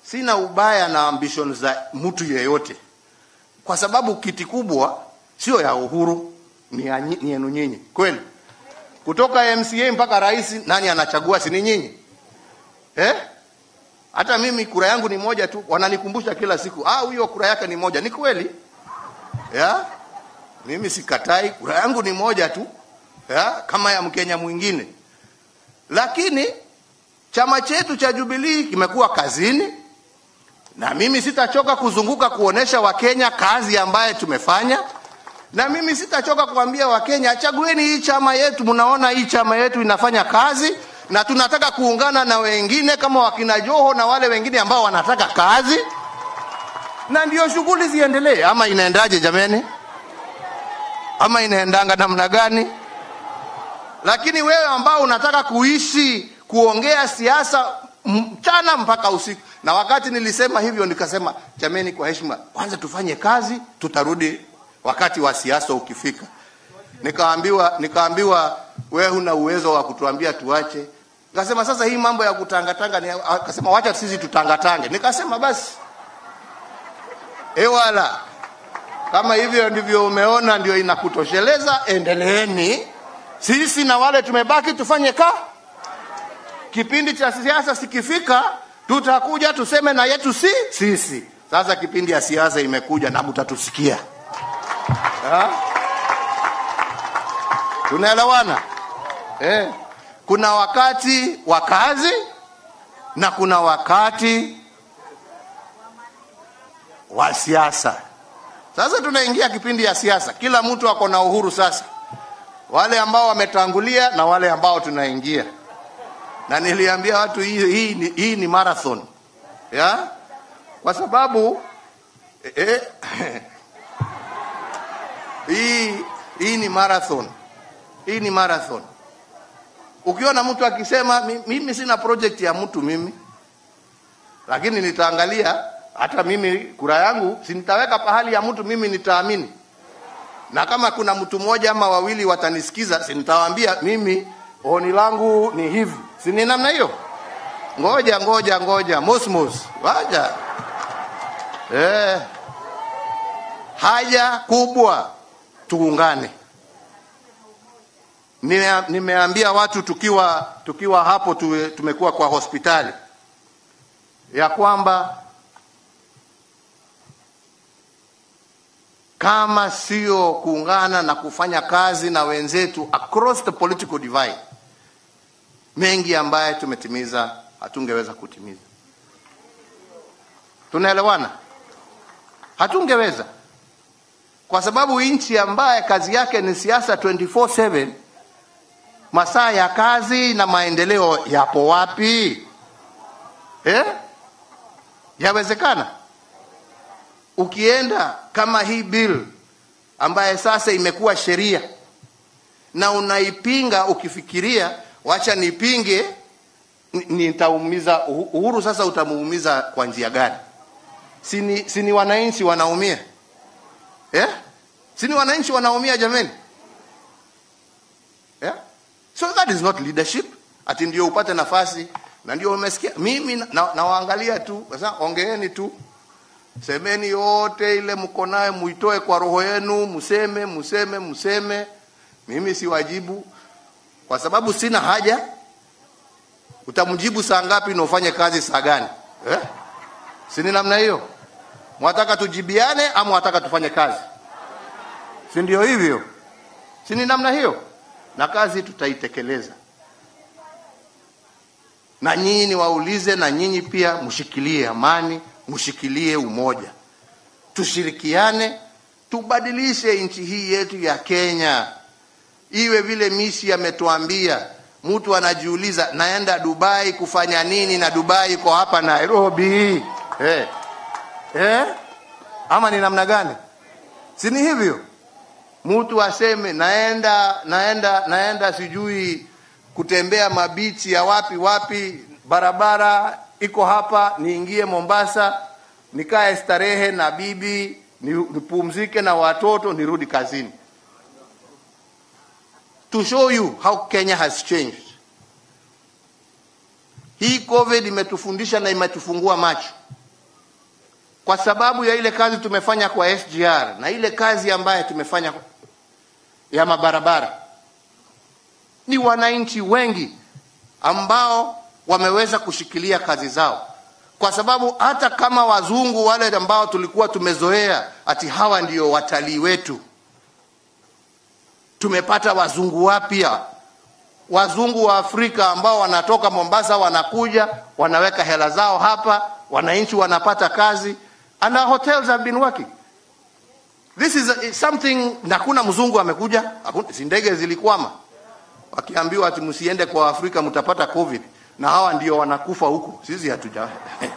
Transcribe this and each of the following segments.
sina ubaya na ambition za mtu yeyote, kwa sababu kiti kubwa sio ya Uhuru, ni ya nyi- ni yenu nyinyi, kweli. Kutoka MCA mpaka rais, nani anachagua? Si ni nyinyi eh? Hata mimi kura yangu ni moja tu, wananikumbusha kila siku, ah, huyo kura yake ni moja. Ni kweli ya? Mimi sikatai, kura yangu ni moja tu ya? kama ya Mkenya mwingine, lakini chama chetu cha Jubilee kimekuwa kazini, na mimi sitachoka kuzunguka kuonesha Wakenya kazi ambaye tumefanya, na mimi sitachoka kuambia Wakenya chagueni hii chama yetu, mnaona hii chama yetu inafanya kazi, na tunataka kuungana na wengine kama wakina Joho na wale wengine ambao wanataka kazi, na ndio shughuli ziendelee. Ama inaendaje jameni? Ama inaendanga namna gani? Lakini wewe ambao unataka kuishi kuongea siasa mchana mpaka usiku, na wakati nilisema hivyo nikasema, jameni, kwa heshima, kwanza tufanye kazi, tutarudi wakati wa siasa ukifika. Nikaambiwa, nikaambiwa wewe huna uwezo wa kutuambia tuache. Nikasema sasa hii mambo ya kutangatanga ni, akasema wacha sisi tutangatange. Nikasema basi ewala, kama hivyo ndivyo umeona ndio inakutosheleza, endeleeni. Sisi na wale tumebaki tufanye ka kipindi cha siasa sikifika, tutakuja tuseme na yetu si sisi. Sasa kipindi ya siasa imekuja na mtatusikia. Ha? Tunaelewana eh? Kuna wakati wa kazi na kuna wakati wa siasa. Sasa tunaingia kipindi ya siasa, kila mtu ako na uhuru sasa, wale ambao wametangulia na wale ambao tunaingia na niliambia watu hii, hii, ni- hii ni marathon ya kwa sababu eh, eh, hii, hii ni marathon hii ni marathon ukiona mtu akisema "Mi- mimi sina project ya mtu mimi lakini nitaangalia hata mimi kura yangu si nitaweka pahali ya mtu mimi nitaamini na kama kuna mtu mmoja ama wawili watanisikiza si nitawaambia mimi oni langu ni hivi si ni namna hiyo ngoja ngoja ngoja mosmos waja eh, haja kubwa tuungane Nime- nimeambia watu tukiwa tukiwa hapo tuwe, tumekuwa kwa hospitali ya kwamba kama sio kuungana na kufanya kazi na wenzetu across the political divide, mengi ambaye tumetimiza hatungeweza kutimiza. Tunaelewana? Hatungeweza kwa sababu nchi ambaye kazi yake ni siasa 24/7 masaa ya kazi na maendeleo yapo wapi eh? Yawezekana? Ukienda kama hii bill ambaye sasa imekuwa sheria na unaipinga ukifikiria, wacha nipinge, ni- nitaumiza Uhu- Uhuru. Sasa utamuumiza kwa njia gani? Sini, sini wananchi wanaumia eh? Sini wananchi wanaumia jameni yeah? So that is not leadership, ati ndio upate nafasi na ndio umesikia. Mimi na- na- nawaangalia tu, sasa ongeeni tu, semeni yote ile mko nayo, muitoe kwa roho yenu, mseme mseme mseme. Mimi siwajibu kwa sababu sina haja. Utamjibu saa ngapi na ufanye kazi saa gani eh? Sini namna hiyo. Mwataka tujibiane ama mwataka tufanye kazi? Si ndio hivyo? Si ni namna hiyo? Na kazi tutaitekeleza, na nyinyi niwaulize, na nyinyi pia mshikilie amani, mshikilie umoja, tushirikiane, tubadilishe nchi hii yetu ya Kenya iwe vile Mishi ametuambia. Mtu anajiuliza naenda Dubai kufanya nini, na Dubai iko hapa Nairobi eh. Eh? Ama ni namna gani? Si ni hivyo? mtu aseme naenda naenda naenda sijui kutembea mabichi ya wapi wapi, barabara iko hapa, niingie Mombasa nikae starehe na bibi ni- nipumzike na watoto nirudi kazini. To show you how Kenya has changed. Hii COVID imetufundisha na imetufungua macho kwa sababu ya ile kazi tumefanya kwa SGR na ile kazi ambayo tumefanya ya mabarabara, ni wananchi wengi ambao wameweza kushikilia kazi zao, kwa sababu hata kama wazungu wale ambao tulikuwa tumezoea ati hawa ndio watalii wetu, tumepata wazungu wapya, wazungu wa Afrika ambao wanatoka Mombasa, wanakuja wanaweka hela zao hapa, wananchi wanapata kazi and our hotels have been working. This is a, something na kuna mzungu amekuja, si ndege zilikwama, wakiambiwa ati msiende kwa Afrika mtapata covid, na hawa ndio wanakufa huko, sisi hatuja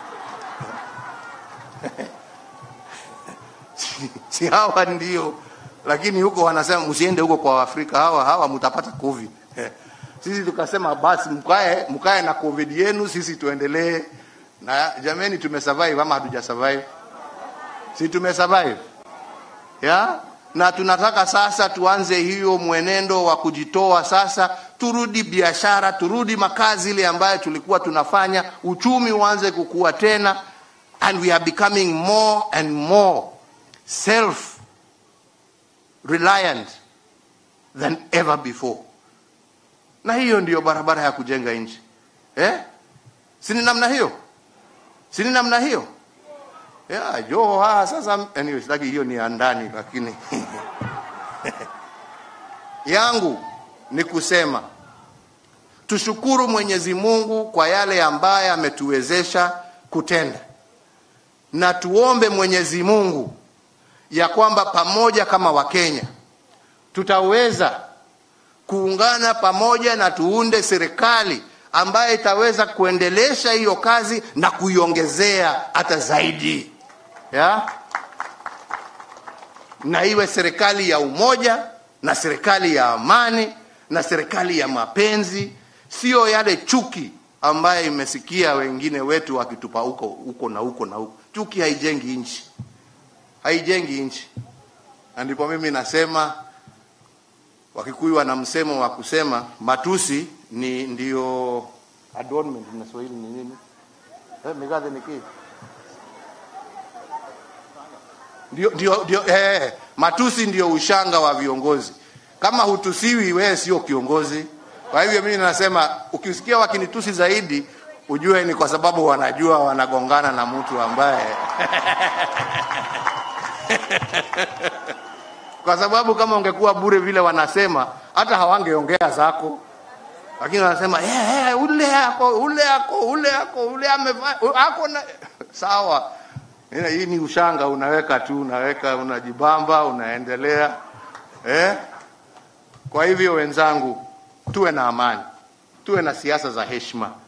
si, si hawa ndio, lakini huko wanasema msiende huko kwa Afrika, hawa hawa mtapata covid. Sisi tukasema basi mkae mkae na covid yenu, sisi tuendelee na jameni, tumesurvive ama hatuja survive? Si tumesurvive ya na tunataka sasa tuanze hiyo mwenendo wa kujitoa sasa, turudi biashara, turudi makazi ile ambayo tulikuwa tunafanya, uchumi uanze kukua tena, and we are becoming more and more self reliant than ever before. Na hiyo ndiyo barabara ya kujenga nchi eh? Sini namna hiyo, sini namna hiyo ya Joho haa, sasa anyway, sitaki hiyo ni ya ndani, lakini yangu ni kusema tushukuru Mwenyezi Mungu kwa yale ambaye ametuwezesha kutenda, na tuombe Mwenyezi Mungu ya kwamba pamoja kama Wakenya tutaweza kuungana pamoja na tuunde serikali ambaye itaweza kuendelesha hiyo kazi na kuiongezea hata zaidi ya na iwe serikali ya umoja na serikali ya amani na serikali ya mapenzi, sio yale chuki ambaye imesikia wengine wetu wakitupa huko huko na huko na huko. Chuki haijengi nchi, haijengi nchi. Na ndipo mimi nasema Wakikuyu wana msemo wa kusema matusi ni ndio adornment na Swahili ni nini? Eh, migadhe ni kipi? Ndio, ndio, ndio, eh, matusi ndio ushanga wa viongozi. Kama hutusiwi wewe sio kiongozi. Kwa hivyo mimi nasema ukisikia wakinitusi zaidi ujue ni kwa sababu wanajua wanagongana na mtu ambaye kwa sababu kama ungekuwa bure vile wanasema hata hawangeongea zako, lakini wanasema yeah, yeah, ule ako ule ako ule ako ule amefanya ako na sawa. Hii ni ushanga, unaweka tu, unaweka, unajibamba, unaendelea eh. Kwa hivyo wenzangu, tuwe na amani, tuwe na siasa za heshima.